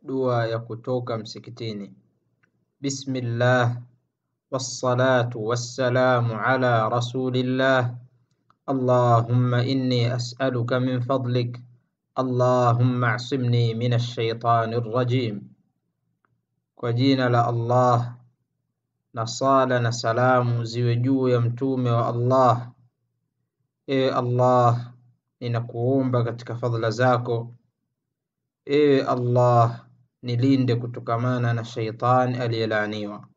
dua ya kutoka msikitini. Bismillah wassalatu wassalamu ala rasulillah Allahumma inni as'aluka min fadlik Allahumma asimni min ash-shaytani rrajim. Kwa jina la Allah na sala na salamu ziwe juu ya mtume wa Allah. Ewe Allah, ninakuomba katika fadhila zako, ewe Allah, nilinde kutokamana na shaitani aliyelaaniwa.